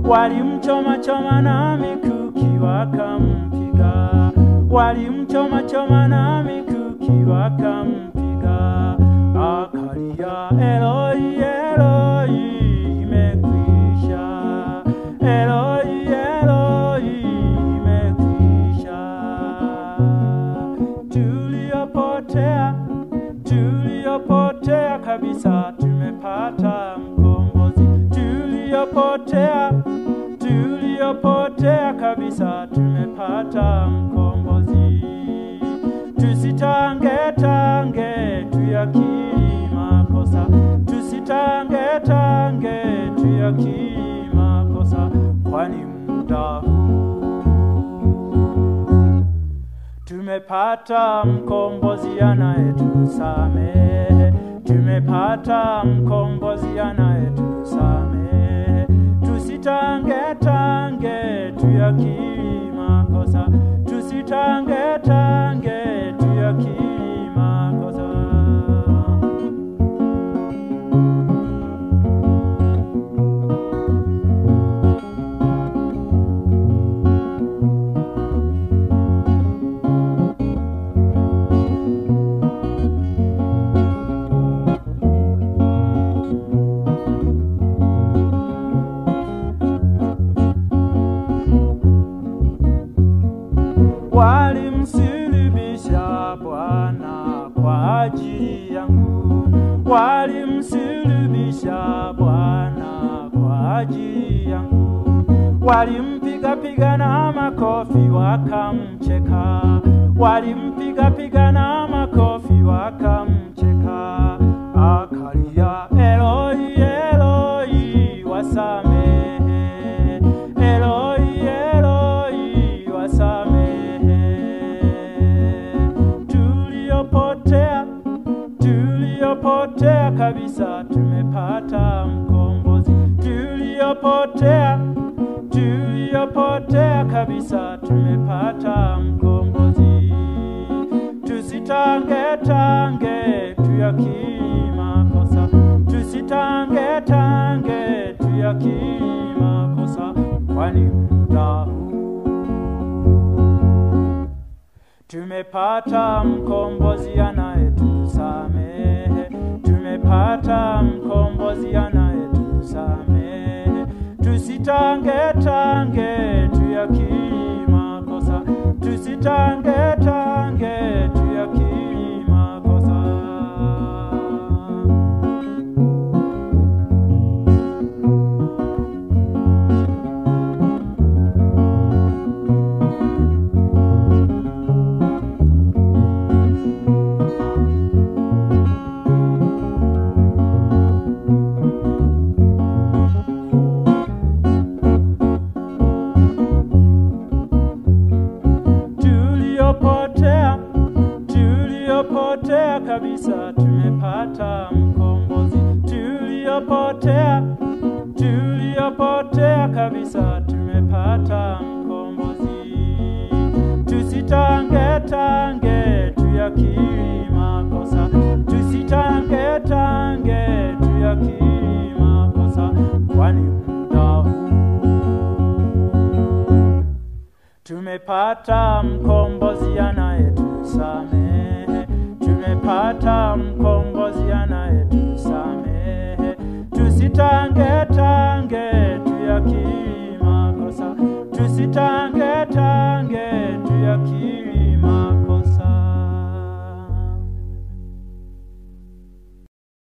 walimchoma choma na mikuki wakampiga, walimchoma choma na mikuki wakampiga, akalia Eloi, Eloi, imekwisha, Eloi, Eloi, imekwisha. Tuliopotea, tuliopotea kabisa, tumepata mkombozi. Tuliopotea, tuliopotea kabisa, tumepata mkombozi. Tusitange tange, tuyakiri makosa, tusitange tange, tuyakiri makosa, kwani muda huu Tumepata mkombozi anayetusamehe, tumepata mkombozi anayetusamehe. Tusitange tange, tuyakiri makosa, tusitange tange, tuyakiri makosa. Walimsulubisha Bwana kwa ajili yangu, walimsulubisha Bwana kwa ajili yangu, walimpiga piga na makofi wakamcheka, walimpiga piga na makofi wakamcheka, akalia Eloi, Eloi, wasamehe, Eloi, Eloi, wasamehe. Tuliopotea, tuliopotea kabisa, tumepata mkombozi. Tuliopotea, tuliopotea kabisa, tumepata mkombozi. Tusitange tange, tuyakiri makosa, tusitange tange, tuyakiri makosa, kwani muda huu Tumepata mkombozi anayetusamehe, tumepata mkombozi anayetusamehe. Tusitange tange, tuyakiri makosa, tusitange tange, tuyakiri makosa. tuliopotea, tuliopotea kabisa, tumepata mkombozi. Tuliopotea, tuliopotea kabisa, tumepata mkombozi. Tusitange tange, tuyakiri makosa, tusitange tange, tuyakiri makosa, kwani muda huu Tumepata mkombozi anayetusamehe, tumepata mkombozi anayetusamehe. Tusitange tange, tuyakiri makosa, tusitange tange, tuyakiri